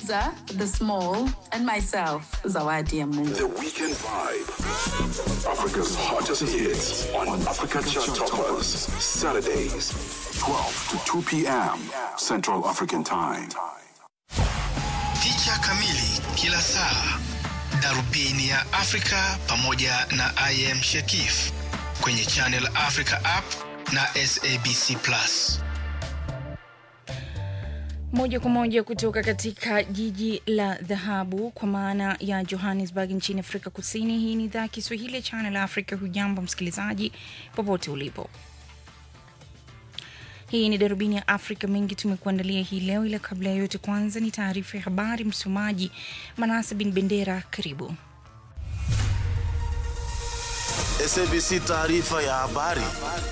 Liza, the small, and myself, Zawadi Amungu. The Weekend Vibe. Africa's hottest hits on Africa Chart Toppers. Saturdays, 12 to 2 p.m. Central African Time. Picha kamili kila saa, darubini ya Afrika pamoja na I am Shekif kwenye Channel Africa app na SABC Plus. Moja kwa moja kutoka katika jiji la dhahabu kwa maana ya Johannesburg nchini Afrika Kusini. Hii ni idhaa ya Kiswahili ya Channel Africa. Hujambo msikilizaji, popote ulipo. Hii ni darubini ya Afrika. Mengi tumekuandalia hii leo, ila kabla ya yote, kwanza ni taarifa ya habari. Msomaji Manase bin Bendera, karibu. SABC taarifa ya habari.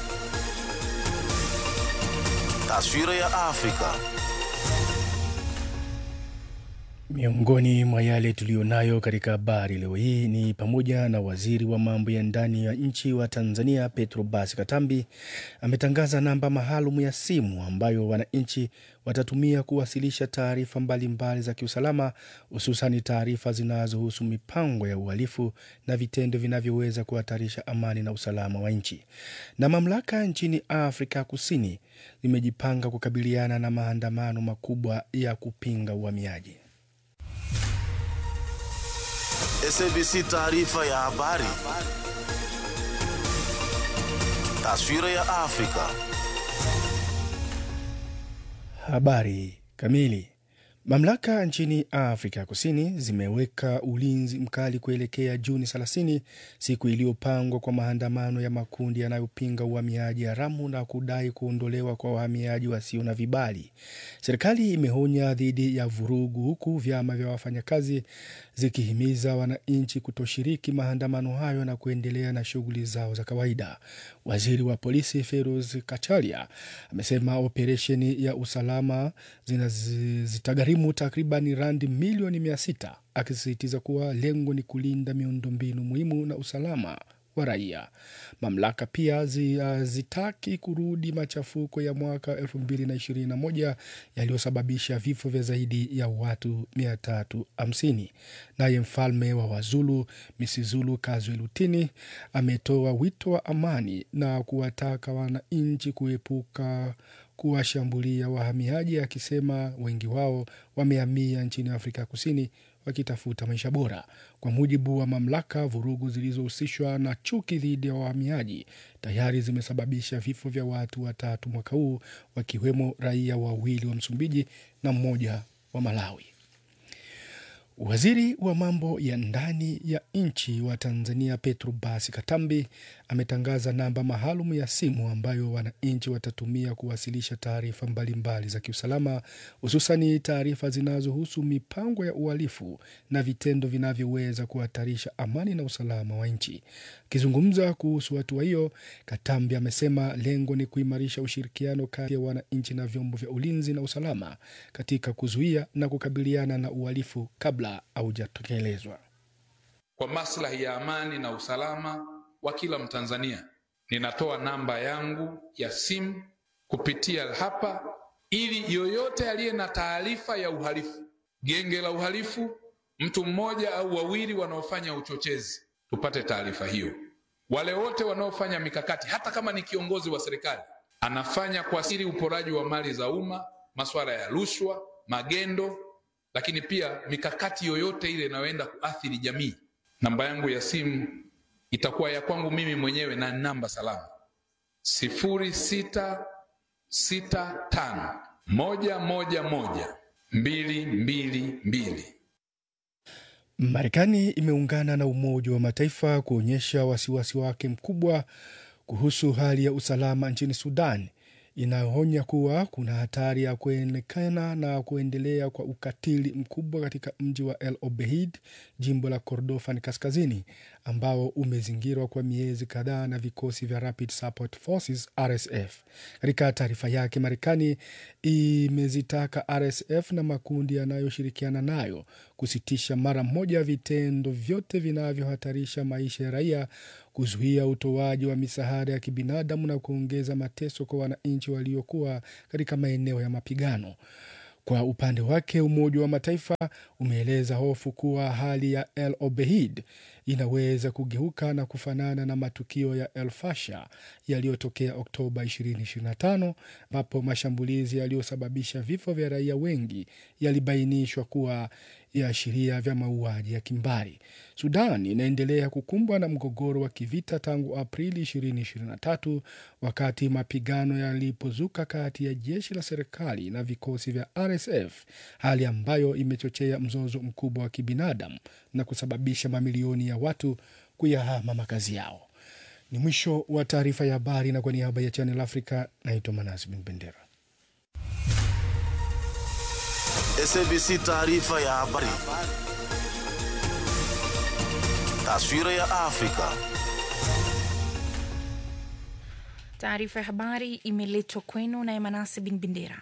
Taswira ya Afrika. Miongoni mwa yale tuliyonayo katika habari leo hii ni pamoja na waziri wa mambo ya ndani ya nchi wa Tanzania Petro Basi Katambi ametangaza namba maalum ya simu ambayo wananchi watatumia kuwasilisha taarifa mbalimbali za kiusalama, hususani taarifa zinazohusu mipango ya uhalifu na vitendo vinavyoweza kuhatarisha amani na usalama wa nchi. Na mamlaka nchini Afrika Kusini zimejipanga kukabiliana na maandamano makubwa ya kupinga uhamiaji. SABC taarifa ya habari. Taswira ya Afrika. Habari kamili. Mamlaka nchini Afrika Kusini zimeweka ulinzi mkali kuelekea Juni 30, siku iliyopangwa kwa maandamano ya makundi yanayopinga uhamiaji haramu na kudai kuondolewa kwa wahamiaji wasio na vibali. Serikali imeonya dhidi ya vurugu, huku vyama vya wafanyakazi zikihimiza wananchi kutoshiriki maandamano hayo na kuendelea na shughuli zao za kawaida. Waziri wa polisi Feroz Kacharia amesema operesheni ya usalama zitagharimu takriban randi milioni mia sita akisisitiza kuwa lengo ni kulinda miundombinu muhimu na usalama wa raia. Mamlaka pia hazitaki kurudi machafuko ya mwaka 2021 yaliyosababisha vifo vya zaidi ya watu 350. Naye mfalme wa Wazulu Misizulu Kazwe Lutini ametoa wito wa amani na kuwataka wananchi kuepuka kuwashambulia wahamiaji, akisema wengi wao wamehamia nchini Afrika Kusini wakitafuta maisha bora. Kwa mujibu wa mamlaka, vurugu zilizohusishwa na chuki dhidi ya wahamiaji tayari zimesababisha vifo vya watu watatu mwaka huu, wakiwemo raia wawili wa Msumbiji na mmoja wa Malawi. Waziri wa mambo ya ndani ya nchi wa Tanzania Petro Basi Katambi ametangaza namba maalum ya simu ambayo wananchi watatumia kuwasilisha taarifa mbalimbali za kiusalama, hususani taarifa zinazohusu mipango ya uhalifu na vitendo vinavyoweza kuhatarisha amani na usalama wa nchi. Akizungumza kuhusu hatua hiyo, Katambi amesema lengo ni kuimarisha ushirikiano kati ya wananchi na vyombo vya ulinzi na usalama katika kuzuia na kukabiliana na uhalifu kabla haujatekelezwa. Kwa maslahi ya amani na usalama wa kila Mtanzania, ninatoa namba yangu ya simu kupitia hapa, ili yoyote aliye na taarifa ya uhalifu, genge la uhalifu, mtu mmoja au wawili wanaofanya uchochezi, tupate taarifa hiyo. Wale wote wanaofanya mikakati, hata kama ni kiongozi wa serikali anafanya kwa siri uporaji wa mali za umma, masuala ya rushwa, magendo, lakini pia mikakati yoyote ile inayoenda kuathiri jamii, namba yangu ya simu itakuwa ya kwangu mimi mwenyewe na namba salama sifuri sita sita tano moja moja moja mbili mbili mbili. Marekani imeungana na Umoja wa Mataifa kuonyesha wasiwasi wake mkubwa kuhusu hali ya usalama nchini Sudan, inayoonya kuwa kuna hatari ya kuonekana na kuendelea kwa ukatili mkubwa katika mji wa El Obeid, jimbo la Kordofan Kaskazini, ambao umezingirwa kwa miezi kadhaa na vikosi vya Rapid Support Forces RSF. Katika taarifa yake, Marekani imezitaka RSF na makundi yanayoshirikiana nayo kusitisha mara moja vitendo vyote vinavyohatarisha maisha ya raia, kuzuia utoaji wa misaada ya kibinadamu na kuongeza mateso kwa wananchi waliokuwa katika maeneo ya mapigano. Kwa upande wake, Umoja wa Mataifa umeeleza hofu kuwa hali ya El Obeid inaweza kugeuka na kufanana na matukio ya El Fasher yaliyotokea Oktoba 2025 ambapo mashambulizi yaliyosababisha vifo vya raia wengi yalibainishwa kuwa viashiria vya mauaji ya kimbari. Sudan inaendelea kukumbwa na mgogoro wa kivita tangu Aprili 2023 wakati mapigano yalipozuka kati ya jeshi la serikali na vikosi vya RSF, hali ambayo imechochea mzozo mkubwa wa kibinadamu na kusababisha mamilioni ya watu kuyahama makazi yao. Ni mwisho wa taarifa ya habari, na kwa niaba ya Channel Africa naitwa Manasi Bin Bendera. SABC taarifa ya habari. Taswira ya Afrika. Taarifa ya habari imeletwa kwenu na Emanasi Bin Bendera.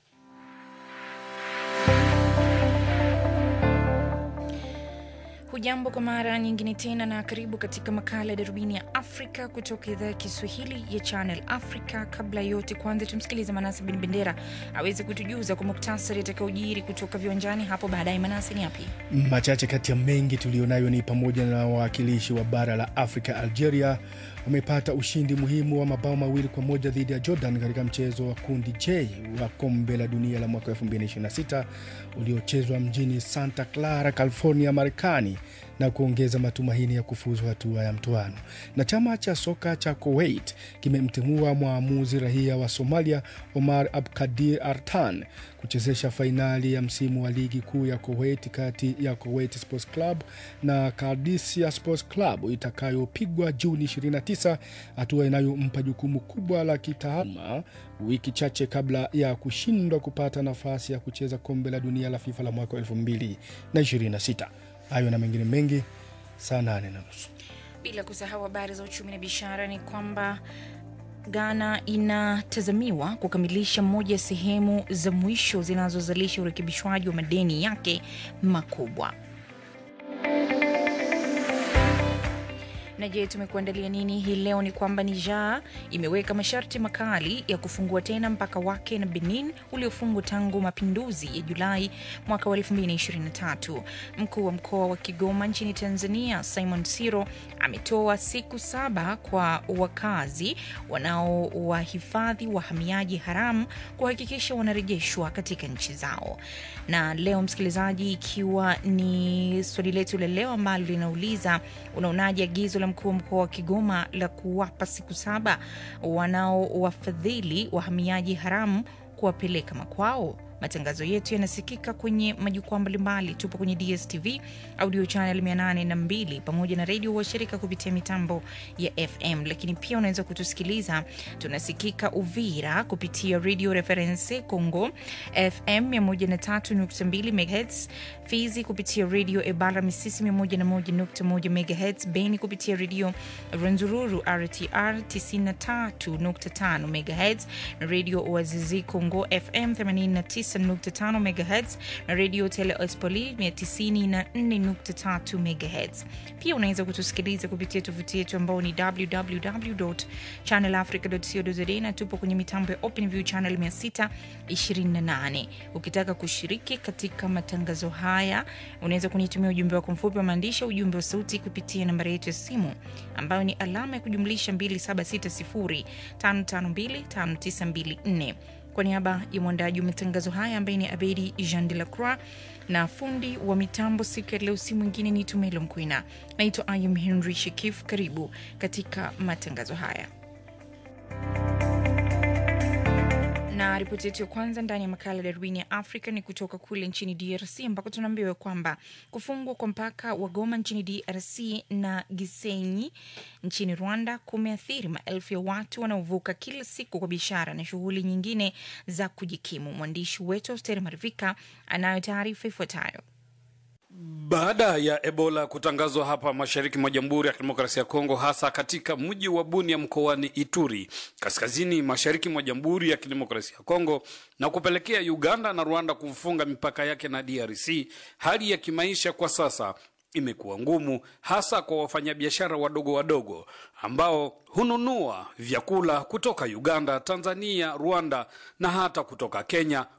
Hujambo kwa mara nyingine tena na karibu katika makala ya darubini ya Afrika kutoka idhaa ya Kiswahili ya Channel Africa. Kabla ya yote, kwanza tumsikilize Manasi Bin Bendera aweze kutujuza kwa muktasari atakaojiri kutoka viwanjani hapo baadaye. Manasi, ni yapi? Machache kati ya mengi tuliyonayo ni pamoja na wawakilishi wa bara la Afrika, Algeria wamepata ushindi muhimu wa mabao mawili kwa moja dhidi ya Jordan katika mchezo wa kundi J wa kombe la dunia la mwaka 2026 uliochezwa mjini Santa Clara, California, Marekani na kuongeza matumaini ya kufuzu hatua ya mtoano. Na chama cha soka cha Kuwait kimemtimua mwamuzi raia wa Somalia Omar Abkadir Artan kuchezesha fainali ya msimu wa ligi kuu ya Kuwait kati ya Kuwait Sports Club na Qadisiyah Sports Club itakayopigwa Juni 29, hatua inayompa jukumu kubwa la kitaaluma wiki chache kabla ya kushindwa kupata nafasi ya kucheza kombe la dunia la FIFA la mwaka 2026. Hayo na mengine mengi saa nane na nusu. Bila kusahau habari za uchumi na biashara, ni kwamba Ghana inatazamiwa kukamilisha moja ya sehemu za mwisho zinazozalisha urekebishwaji wa madeni yake makubwa. Na je, tumekuandalia nini hii leo? Ni kwamba Niger imeweka masharti makali ya kufungua tena mpaka wake na Benin uliofungwa tangu mapinduzi ya Julai mwaka wa 2023. Mkuu wa mkoa wa Kigoma nchini Tanzania Simon Siro ametoa siku saba kwa wakazi wanaowahifadhi wahamiaji haramu kuhakikisha wanarejeshwa katika nchi zao. Na leo msikilizaji, ikiwa ni swali letu la leo ambalo linauliza unaonaje agizo la mkuu wa mkoa wa Kigoma la kuwapa siku saba wanaowafadhili wahamiaji haramu kuwapeleka makwao. Matangazo yetu yanasikika kwenye majukwaa mbalimbali. Tupo kwenye DSTV audio channel 802 pamoja na redio washirika kupitia mitambo ya FM, lakini pia unaweza kutusikiliza. Tunasikika Uvira kupitia Radio Reference Congo FM 103.2 MHz, Fizi kupitia Radio Ebara Misisi 101.1 MHz, Beni kupitia Radio Renzururu RTR 93.5 MHz, Radio Wazizi Congo FM 89 9.5 MHz na Radio Tele Espoli 94.3 MHz. Pia unaweza kutusikiliza kupitia tovuti yetu ambao ni www.channelafrica.co.za na tupo kwenye mitambo ya OpenView channel 628. Ukitaka kushiriki katika matangazo haya, unaweza kunitumia ujumbe wako mfupi wa maandishi, ujumbe wa sauti kupitia nambari yetu ya simu ambayo ni alama ya kujumlisha 2760552594. Kwa niaba ya mwandaji wa matangazo haya ambaye ni Abedi Jean de la Croix na fundi wa mitambo siku ya leo, si mwingine ni Tumelo Mkwina. Naitwa Ayam Henry Shekif. Karibu katika matangazo haya na ripoti yetu ya kwanza ndani ya makala ya darubini ya Afrika ni kutoka kule nchini DRC ambako tunaambiwa kwamba kufungwa kwa mpaka wa Goma nchini DRC na Gisenyi nchini Rwanda kumeathiri maelfu ya watu wanaovuka kila siku kwa biashara na shughuli nyingine za kujikimu. Mwandishi wetu Austeri Marivika anayo taarifa ifuatayo. Baada ya Ebola kutangazwa hapa mashariki mwa Jamhuri ya Kidemokrasia ya Kongo, hasa katika mji wa Bunia mkoani Ituri, kaskazini mashariki mwa Jamhuri ya Kidemokrasia ya Kongo, na kupelekea Uganda na Rwanda kufunga mipaka yake na DRC, hali ya kimaisha kwa sasa imekuwa ngumu, hasa kwa wafanyabiashara wadogo wadogo ambao hununua vyakula kutoka Uganda, Tanzania, Rwanda na hata kutoka Kenya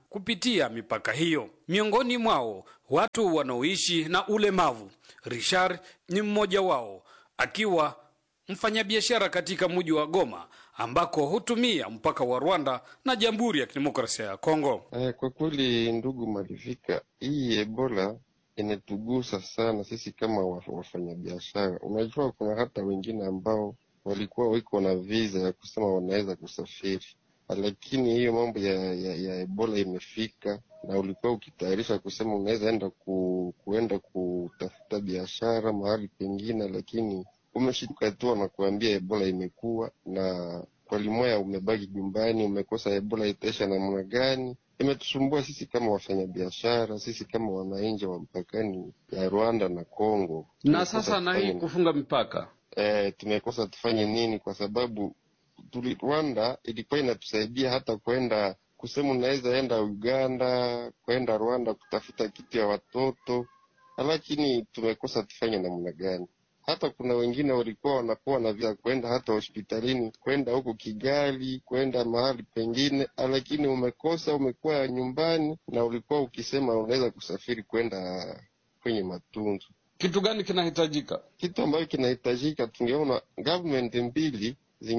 kupitia mipaka hiyo. Miongoni mwao watu wanaoishi na ulemavu. Richard ni mmoja wao, akiwa mfanyabiashara katika mji wa Goma ambako hutumia mpaka wa Rwanda na Jamhuri ya Kidemokrasia ya Kongo. Eh, kwa kweli ndugu Malivika, hii Ebola inatugusa sana sisi kama wa- wafanyabiashara. Unajua, kuna hata wengine ambao walikuwa wiko na visa ya kusema wanaweza kusafiri, lakini hiyo mambo ya, ya, ya Ebola imefika na ulikuwa ukitayarisha kusema unaweza enda ku, kuenda kutafuta biashara mahali pengine, lakini umeshtuka tu wanakuambia Ebola imekuwa na kwa limoya umebaki nyumbani, umekosa Ebola itaisha namna gani? Imetusumbua sisi kama wafanyabiashara, sisi kama wananchi wa mpakani ya Rwanda na Kongo. Na Tumekosa sasa na hii tufanye- kufunga mipaka eh, tumekosa tufanye nini? Kwa sababu tuli, Rwanda ilikuwa inatusaidia hata kwenda kusema unaweza enda Uganda, kwenda Rwanda kutafuta kitu ya watoto, lakini tumekosa tufanye namna gani? Hata kuna wengine walikuwa wanakuwa na visa kwenda hata hospitalini, kwenda huko Kigali, kwenda mahali pengine, lakini umekosa, umekuwa nyumbani na ulikuwa ukisema unaweza kusafiri kwenda kwenye matunzo kitu gani kinahitajika? kitu ambacho kinahitajika, tungeona government mbili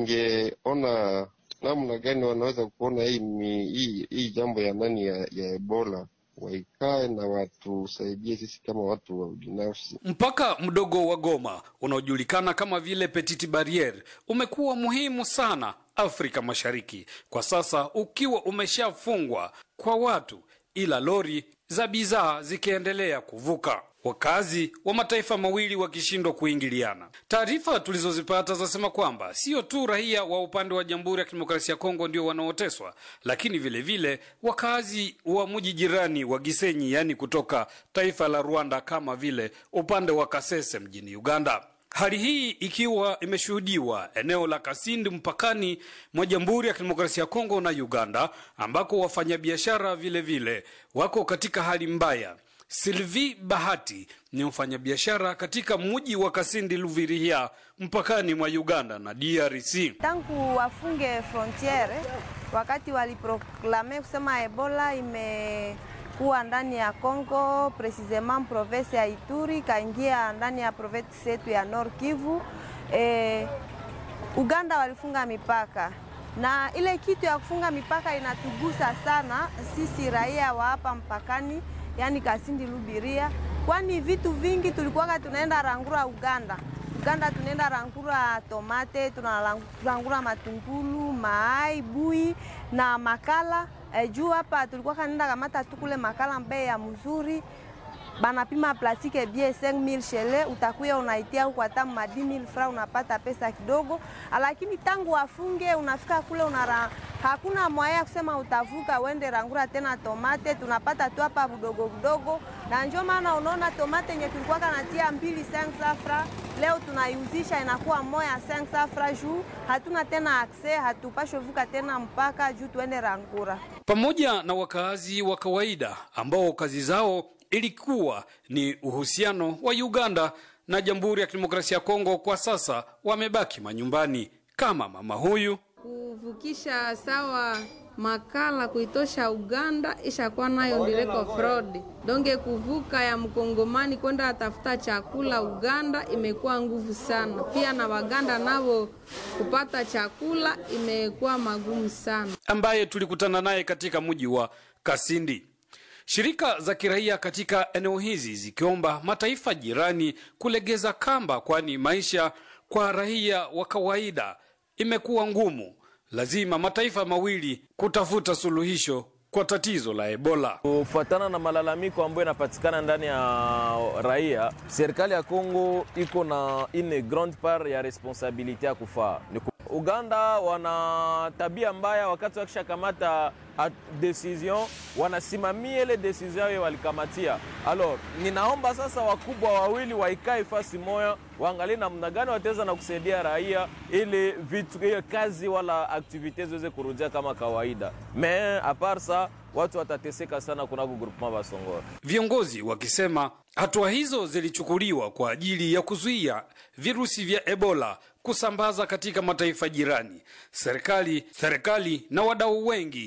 zingeona namna gani wanaweza kuona hii, mi- hii, hii jambo ya nani ya, ya Ebola waikae na watusaidie sisi kama watu wa binafsi. Mpaka mdogo wa Goma unaojulikana kama vile Petite Barriere umekuwa muhimu sana Afrika Mashariki, kwa sasa ukiwa umeshafungwa kwa watu, ila lori za bidhaa zikiendelea kuvuka, wakazi wa mataifa mawili wakishindwa kuingiliana. Taarifa tulizozipata zasema kwamba sio tu raia wa upande wa Jamhuri ya Kidemokrasia ya Kongo ndio wanaoteswa, lakini vile vile wakazi wa mji jirani wa Gisenyi, yaani kutoka taifa la Rwanda, kama vile upande wa Kasese mjini Uganda. Hali hii ikiwa imeshuhudiwa eneo la Kasindi mpakani mwa Jamhuri ya Kidemokrasia ya Kongo na Uganda, ambako wafanyabiashara vile vile wako katika hali mbaya. Sylvie Bahati ni mfanyabiashara katika mji wa Kasindi Luvirihia, mpakani mwa Uganda na DRC. Tangu wafunge frontiere, wakati waliproklame kusema Ebola imekuwa ndani ya Congo, precisement province ya Ituri, kaingia ndani ya province yetu ya Nord Kivu. E, Uganda walifunga mipaka na ile kitu ya kufunga mipaka inatugusa sana sisi raia wa hapa mpakani, yani Kasindi Lubiria, kwani vitu vingi tulikuwaka tunaenda rangura Uganda. Uganda tunaenda rangura tomate, tunarangura matungulu, maai, bui na makala. E, juu hapa tulikuwa kanaenda kamata tu kule makala mbei ya mzuri banapima plastike bie 5000 shele, utakuya unaitia huko hata ma 10000 fra, unapata pesa kidogo, lakini tangu wafunge unafika kule unara, hakuna mwaya ya kusema utavuka uende rangura tena tomate, tunapata tu hapa budogo budogo, na ndio maana unaona tomate yenye tulikuwa kanatia mbili 5 fra, leo tunaiuzisha inakuwa moya 5 fra, juu hatuna tena akse, hatupashwe vuka tena mpaka juu tuende rangura. pamoja na wakaazi wa kawaida ambao kazi zao ilikuwa ni uhusiano wa Uganda na Jamhuri ya Kidemokrasia ya Kongo, kwa sasa wamebaki manyumbani, kama mama huyu kuvukisha sawa makala kuitosha Uganda ishakuwa nayo ndireko fraud donge kuvuka ya mkongomani kwenda atafuta chakula Uganda imekuwa nguvu sana, pia na Waganda navo kupata chakula imekuwa magumu sana. ambaye tulikutana naye katika mji wa Kasindi. Shirika za kiraia katika eneo hizi zikiomba mataifa jirani kulegeza kamba, kwani maisha kwa raia wa kawaida imekuwa ngumu. Lazima mataifa mawili kutafuta suluhisho kwa tatizo la Ebola. Kufuatana na malalamiko ambayo yanapatikana ndani ya raia, serikali ya Kongo iko na une grande part ya responsabilite ya kufaa. Ni ku- Uganda wana tabia mbaya, wakati wakishakamata a- decision wanasimamia ile decision hiyo walikamatia. Alors, ninaomba sasa wakubwa wawili waikae fasi moya, waangalie namna gani wataweza na kusaidia raia ili vitu hiyo kazi wala aktivite ziweze kurudia kama kawaida. Me apart sa watu watateseka sana kunako groupement Basongora. Viongozi wakisema hatua hizo zilichukuliwa kwa ajili ya kuzuia virusi vya Ebola kusambaza katika mataifa jirani. Serikali serikali na wadau wengi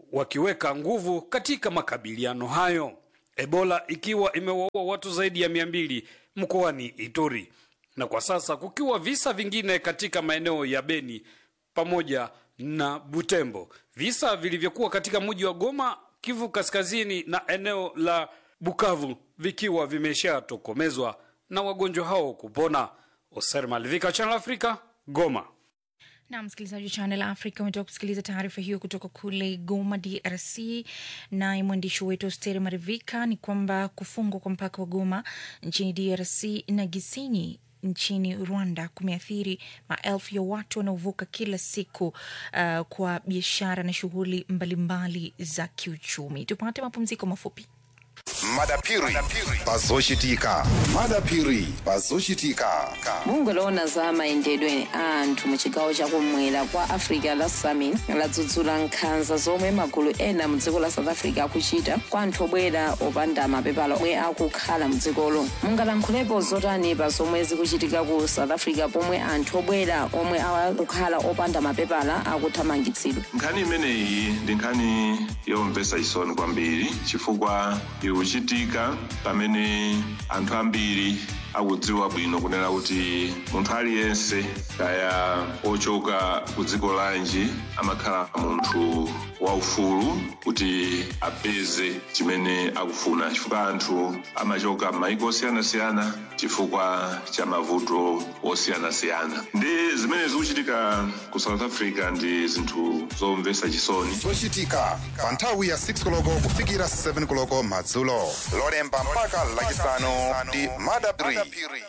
wakiweka nguvu katika makabiliano hayo, Ebola ikiwa imewaua watu zaidi ya mia mbili mkoani Ituri na kwa sasa kukiwa visa vingine katika maeneo ya Beni pamoja na Butembo, visa vilivyokuwa katika mji wa Goma, Kivu Kaskazini na eneo la Bukavu vikiwa vimeshatokomezwa na wagonjwa hao kupona. Oser Malivika, Channel Africa, Goma. na msikilizaji wa Channel Africa umetoka kusikiliza taarifa hiyo kutoka kule Goma, DRC. Naye mwandishi wetu Osteri Marivika ni kwamba kufungwa kwa mpaka wa Goma nchini DRC na Gisenyi nchini Rwanda kumeathiri maelfu ya watu wanaovuka kila siku uh, kwa biashara na shughuli mbalimbali za kiuchumi. Tupate mapumziko mafupi. madapiri pazoshitika madapiri pazoshitika bungwe lowona za mayendedwe a anthu mu chigawo chakumwera kwa africa la summit ladzudzula nkhanza zomwe magulu ena mu dziko la south africa akuchita kwa anthu obwera opanda mapepala omwe akukhala mu dzikolo mungalankhulepo zotani pa zomwe zikuchitika ku south africa pomwe anthu obwera omwe akukhala opanda mapepala akuthamangitsidwa nkhani imeneyi ndi nkhani yomvetsa chisoni kwambiri chifukwa ikuchitika pamene anthu ambiri akudziwa bwino kunena kuti munthu aliyense kaya ochoka ku dziko lanji amakhala munthu waufulu kuti apeze chimene akufuna chifukwa anthu amachoka m'mayiko osiyanasiyana chifukwa cha mavuto osiyanasiyana ndi zimene zikuchitika ku south africa ndi zinthu zomvetsa chisoni zochitika pa nthawi ya 6 koloko kufikira 7 koloko madzulo lolemba mpaka lachisanu ndi madapiri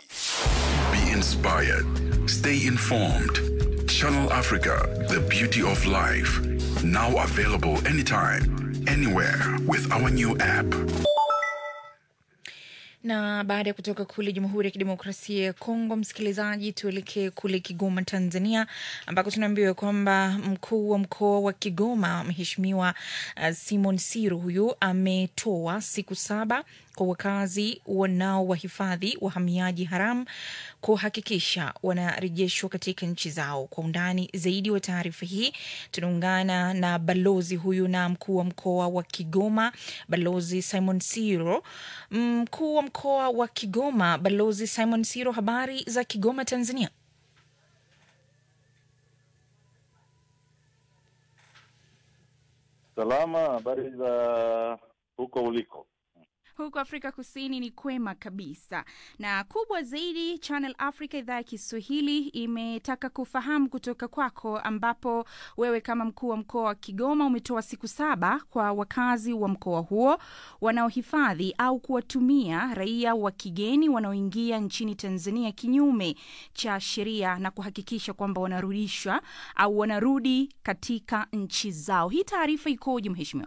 Be inspired. Stay informed. Channel Africa, the beauty of life. Now available anytime, anywhere with our new app. na baada ya kutoka kule Jamhuri ya Kidemokrasia ya Kongo, msikilizaji, tuelekee kule Kigoma, Tanzania, ambako tunaambiwa kwamba mkuu wa mkoa wa Kigoma Mheshimiwa uh, Simon Siro huyu ametoa siku saba kwa wakazi wanao wahifadhi wahamiaji haramu kuhakikisha wanarejeshwa katika nchi zao. Kwa undani zaidi wa taarifa hii tunaungana na balozi huyu na mkuu wa mkoa wa Kigoma, Balozi Simon Siro. Mkuu wa mkoa wa Kigoma, Balozi Simon Siro, habari za Kigoma, Tanzania? Salama, habari za huko uliko? Huko Afrika Kusini ni kwema kabisa, na kubwa zaidi, Channel Africa idhaa ya Kiswahili imetaka kufahamu kutoka kwako, ambapo wewe kama mkuu wa mkoa wa Kigoma umetoa siku saba kwa wakazi wa mkoa huo wanaohifadhi au kuwatumia raia wa kigeni wanaoingia nchini Tanzania kinyume cha sheria na kuhakikisha kwamba wanarudishwa au wanarudi katika nchi zao. Hii taarifa ikoje, mheshimiwa?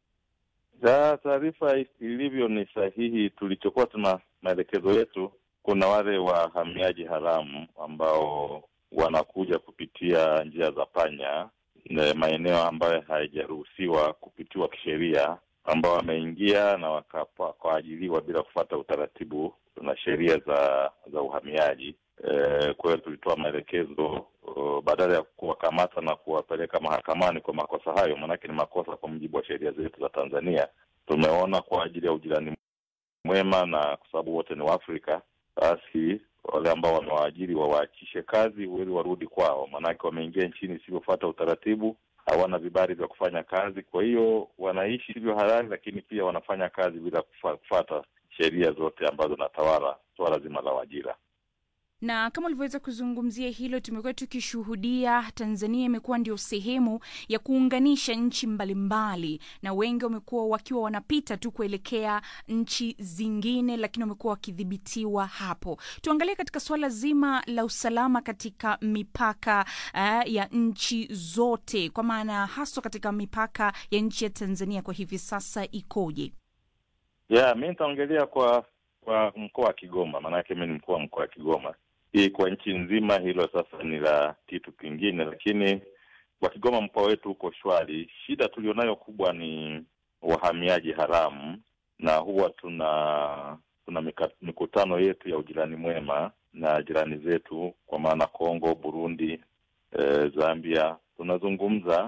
Ja, taarifa ilivyo ni sahihi. Tulichokuwa tuna maelekezo yetu, kuna wale wahamiaji haramu ambao wanakuja kupitia njia za panya, na maeneo ambayo hayajaruhusiwa kupitiwa kisheria, ambao wameingia na wakapa- wakaajiliwa bila kufuata utaratibu na sheria za za uhamiaji. E, kwa hiyo tulitoa maelekezo uh, badala ya kuwakamata na kuwapeleka mahakamani kwa makosa hayo, maanake ni makosa kwa mujibu wa sheria zetu za Tanzania. Tumeona kwa ajili ya ujirani mwema na kwa sababu wote ni Waafrika, basi wale ambao wamewaajiri wawaachishe kazi ili warudi kwao, maanake wameingia nchini isivyofuata utaratibu, hawana vibali vya kufanya kazi. Kwa hiyo wanaishi hivyo halali, lakini pia wanafanya kazi bila kufa- kufuata sheria zote ambazo natawala swala zima la ajira. na kama ulivyoweza kuzungumzia hilo, tumekuwa tukishuhudia Tanzania imekuwa ndio sehemu ya kuunganisha nchi mbalimbali, na wengi wamekuwa wakiwa wanapita tu kuelekea nchi zingine, lakini wamekuwa wakidhibitiwa hapo. Tuangalie katika suala zima la usalama katika mipaka uh, ya nchi zote, kwa maana haswa katika mipaka ya nchi ya Tanzania kwa hivi sasa ikoje? Yeah, mi nitaongelea kwa kwa mkoa wa Kigoma, maanake mi ni mkuu wa mkoa wa Kigoma. Hii kwa nchi nzima, hilo sasa ni la kitu kingine, lakini kwa Kigoma mkoa wetu uko shwari. Shida tulionayo kubwa ni wahamiaji haramu, na huwa tuna tuna mika- mikutano yetu ya ujirani mwema na jirani zetu, kwa maana Kongo, Burundi, eh, Zambia. Tunazungumza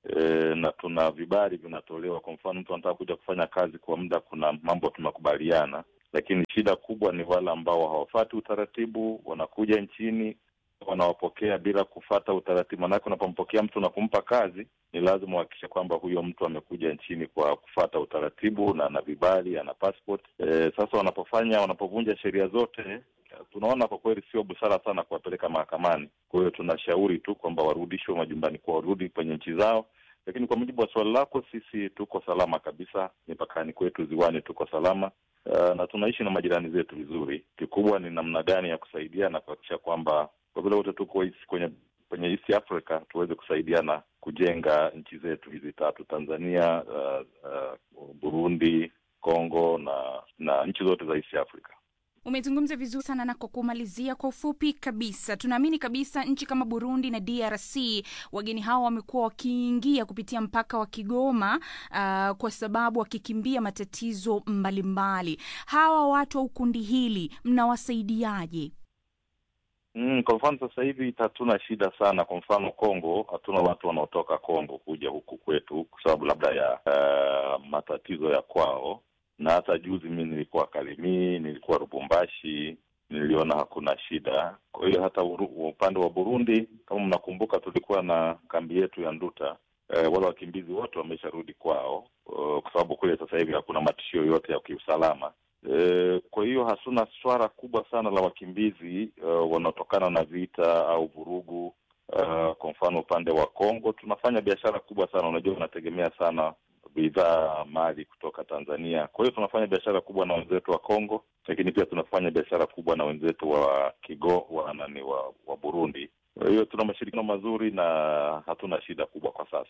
e, na tuna vibali vinatolewa. Kwa mfano, mtu anataka kuja kufanya kazi kwa muda, kuna mambo tumekubaliana, lakini shida kubwa ni wale ambao hawafati utaratibu, wanakuja nchini wanawapokea bila kufata utaratibu. Manake unapompokea mtu na kumpa kazi, ni lazima uhakikishe kwamba huyo mtu amekuja nchini kwa kufata utaratibu na ana vibali, ana passport. E, sasa wanapofanya wanapovunja sheria zote, tunaona kwa kweli sio busara sana kuwapeleka mahakamani. Kwa hiyo tunashauri tu kwamba warudishwe majumbani kwao, warudi kwenye nchi zao. Lakini kwa mujibu wa swali lako, sisi tuko salama kabisa, mipakani kwetu, ziwani tuko salama. Uh, na tunaishi na majirani zetu vizuri. Kikubwa ni namna gani ya kusaidia na kuhakikisha kwamba kwa vile wote tuko is- kwenye kwenye East Africa tuweze kusaidiana kujenga nchi zetu hizi tatu Tanzania, uh, uh, Burundi, Congo na na nchi zote za East Africa. Umezungumza vizuri sana, na kwa kumalizia kwa ufupi kabisa, tunaamini kabisa nchi kama Burundi na DRC wageni hao wamekuwa wakiingia kupitia mpaka wa Kigoma uh, kwa sababu wakikimbia matatizo mbalimbali. Hawa watu au kundi hili mnawasaidiaje? Mm, kwa mfano sasa hivi hatuna shida sana. Kwa mfano Kongo, hatuna watu wanaotoka Kongo kuja huku kwetu kwa sababu labda ya uh, matatizo ya kwao, na hata juzi mi nilikuwa Kalemie, nilikuwa Lubumbashi, niliona hakuna shida. Kwa hiyo hata uru- upande wa Burundi, kama mnakumbuka, tulikuwa na kambi yetu ya Nduta. Eh, wale wakimbizi wote wamesharudi kwao, uh, kwa sababu kule sasa hivi hakuna matishio yote ya kiusalama. E, kwa hiyo hatuna swala kubwa sana la wakimbizi uh, wanaotokana na vita au vurugu. Uh, kwa mfano upande wa Kongo tunafanya biashara kubwa sana, unajua unategemea sana bidhaa mali kutoka Tanzania. Kwa hiyo tunafanya biashara kubwa na wenzetu wa Kongo, lakini pia tunafanya biashara kubwa na wenzetu wa Kigo wa nani wa, wa Burundi. Kwa hiyo tuna mashirikiano mazuri na hatuna shida kubwa kwa sasa.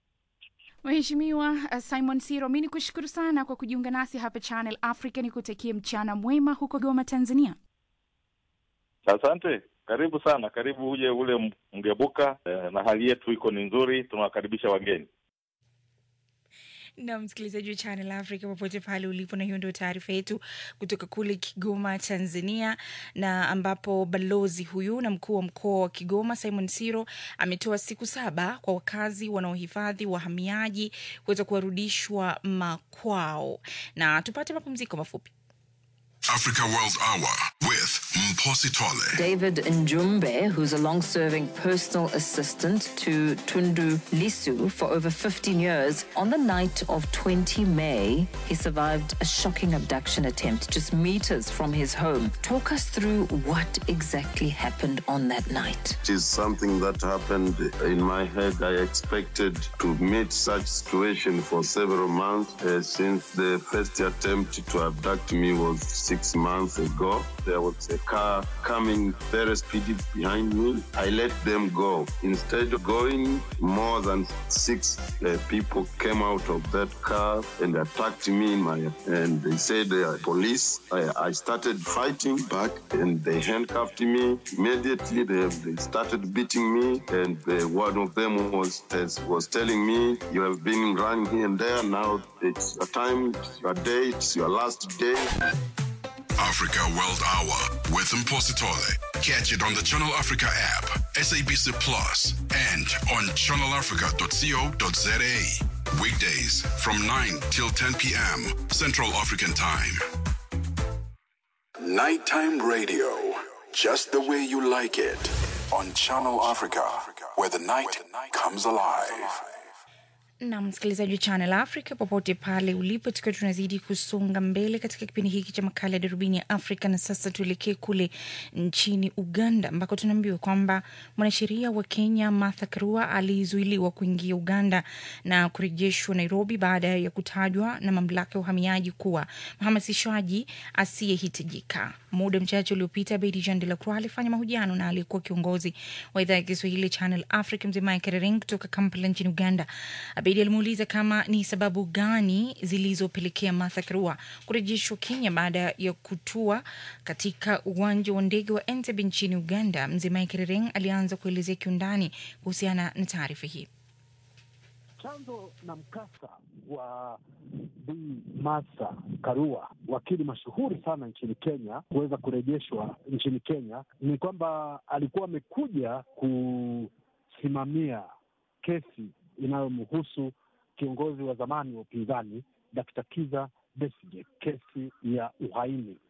Mheshimiwa uh, Simon Siro, mi ni kushukuru sana kwa kujiunga nasi hapa Channel Africa, ni kutakie mchana mwema huko Goma, Tanzania. Asante, karibu sana, karibu uje ule mgebuka eh, na hali yetu iko ni nzuri, tunawakaribisha wageni. na msikilizaji wa Channel Africa popote pale ulipo, na hiyo ndio taarifa yetu kutoka kule Kigoma, Tanzania, na ambapo balozi huyu na mkuu wa mkoa wa Kigoma Simon Siro ametoa siku saba kwa wakazi wanaohifadhi wahamiaji kuweza kuwarudishwa makwao. Na tupate mapumziko mafupi. Africa World Hour with Mposi Tole. David Njumbe, who's a long serving personal assistant to Tundu Lisu for over 15 years, on the night of 20 May, he survived a shocking abduction attempt just meters from his home. Talk us through what exactly happened on that night. It is something that happened in my head. I expected to meet such situation for several months uh, since the first attempt to abduct me was six months ago. There was a car coming very speedy behind me. I let them go. Instead of going, more than six uh, people came out of that car and attacked me in my and they said they are police. I, I started fighting back and they handcuffed me. Immediately they, they started beating me and uh, one of them was was telling me you have been running here and there. Now it's your time, it's your day, it's your last day. Africa World Hour with Mposi Tole. Catch it on the Channel Africa app, SABC Plus, and on channelafrica.co.za. Weekdays from 9 till 10 p.m. Central African Time. Nighttime radio, just the way you like it. On Channel Africa, where the night comes alive. na msikilizaji wa Channel Africa popote pale ulipo, tukiwa tunazidi kusonga mbele katika kipindi hiki cha makala ya darubini ya Afrika. Na sasa tuelekee kule nchini Uganda ambako tunaambiwa kwamba mwanasheria wa Kenya Martha Karua alizuiliwa kuingia Uganda na kurejeshwa Nairobi baada ya kutajwa na mamlaka ya uhamiaji kuwa mhamasishaji asiyehitajika. Muda mchache uliopita, Bedi Jean de la Croix alifanya mahojiano na aliyekuwa kiongozi wa idhaa ya Kiswahili Channel Africa Mzee Mike Rering kutoka Kampala nchini Uganda. Abedi alimuuliza kama ni sababu gani zilizopelekea Martha Karua kurejeshwa Kenya baada ya kutua katika uwanja wa ndege wa Entebbe nchini Uganda. Mzee Mike Rering alianza kuelezea kiundani kuhusiana na taarifa hii. Chanzo na mkasa wa Bi Martha Karua, wakili mashuhuri sana nchini Kenya, kuweza kurejeshwa nchini Kenya ni kwamba alikuwa amekuja kusimamia kesi inayomhusu kiongozi wa zamani wa upinzani Dkt. Kiza Besigye, kesi ya uhaini.